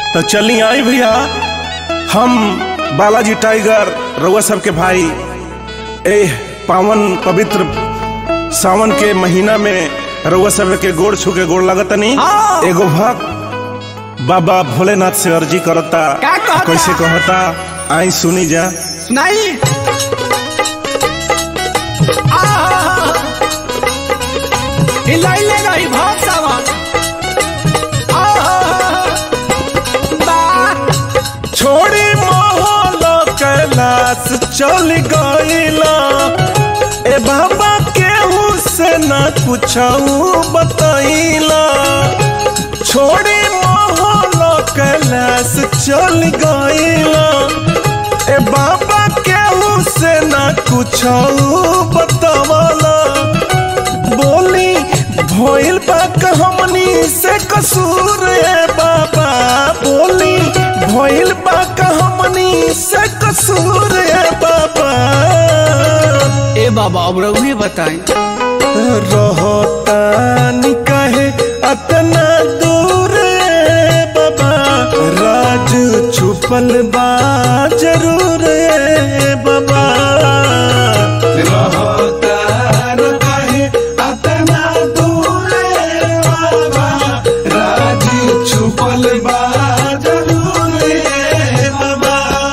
तो चली आई भैया हम बालाजी टाइगर रउआ सबके भाई ए पावन पवित्र सावन के महीना में रउआ सब के गोड़ छू के गोड़ लगतनी हाँ। एगो भक्त बाबा भोलेनाथ से अर्जी करता का कहता? कैसे कहता आई सुनी जा सुनाई आहा। हिलाइले रही भक्त सावन आहा। बा- छोड़ी मोहल कैलाश चल गईला ए बाबा केहू से न कुछ बतैला छोड़ी मोहल कैलाश चल गईला ए बाबा केहू से न कुछ बतवला बोली भइल बा हमनी से कसूर है बाबा बोली भइल बा हमनी से कसूर है बाबा ए बाबा अब रउहे बताई रहतानी कहे अतना दूर है बाबा राज छुपल बा जरूर है बाबा रहतान कहे अतना दूर है बाबा राज छुपल बा जरूर है बाबा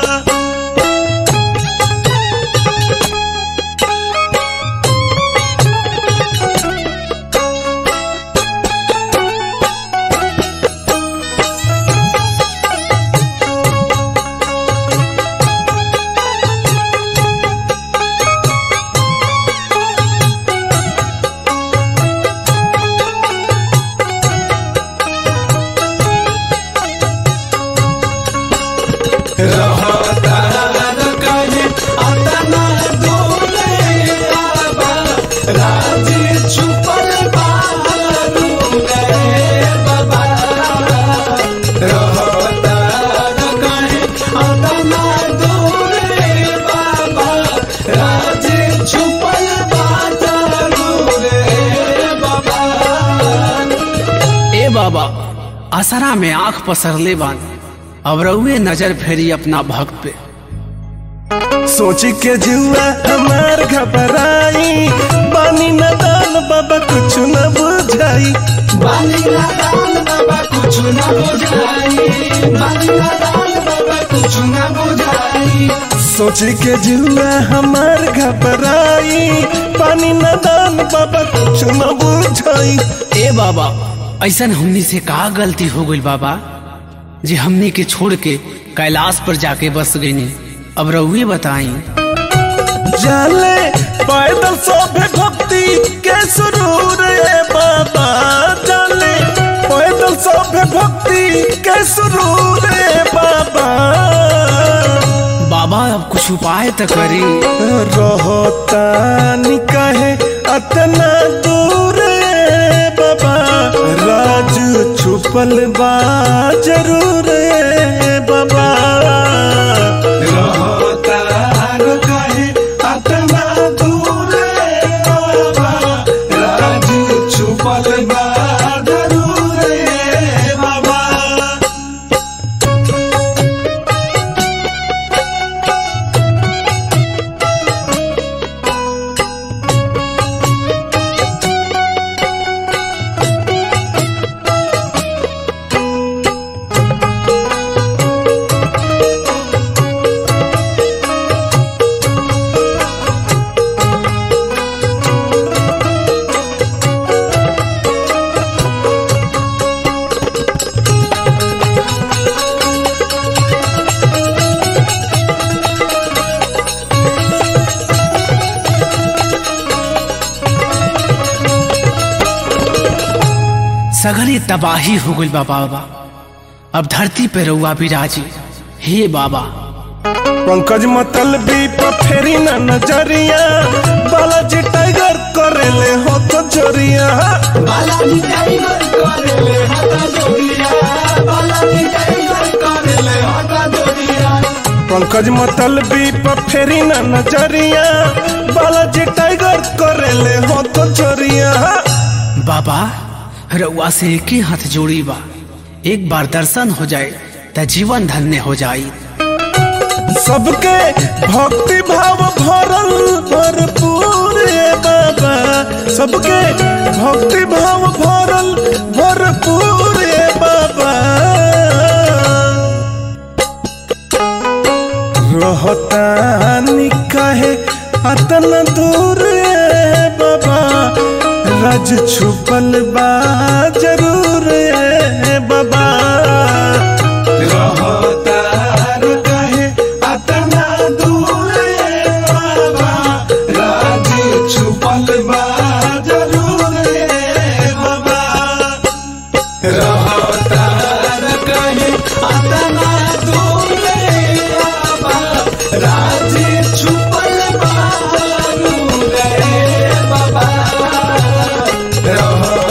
ए बाबा असरा में आंख पसरले बान अब रउहे नजर फेरी अपना भक्त पे सोची के जुआ हमार घबराई बानी न दान बाबा कुछ न बुझाई सोची के जुआ हमार घबराई पानी न दान बाबा कुछ न बुझाई ए बाबा ऐसन हमनी से का गलती हो गई बाबा जे हमनी के छोड़ के कैलाश पर जाके बस गईनी अब रउहे बताई जाले पैदल सोभे भक्ति के सुरूर है बाबा जाले पैदल सोभे भक्ति के सुरूर है बाबा बाबा अब कुछ उपाय तो करी रहतानी कहे अतना दूर है बाबा राज छुपल बा जरूर है बाबा रहतान कहे अतना दूर है बाबा राज छुपल बा जरूर है बाबा सगरी तबाही हो गई बाबा बाबा अब धरती पे रउआ विराजी हे बाबा पंकज मतलबी पर फेरी न नजरिया बालाजी टाइगर करेले हो तो जोरिया पंकज मतलबी पर फेरी न नजरिया बालाजी टाइगर करेले हो तो जोरिया बाबा रउआ से एक ही हाथ जोड़ी बा एक बार दर्शन हो जाए त जीवन धन्य हो जाई सबके भक्ति भाव भरल भरपूर ए बाबा सबके भक्ति भाव भरल भरपूर ए बाबा रहतानी काहे अतन दूर ए बाबा राज छुपल बा जरूर ए बाबा रहतार काहे अतना दूर ए बाबा राज छुपल बा जरूर ए बाबा रहतार काहे अतना दूर ए बाबा राज छुपल बा जरूर ए बाबा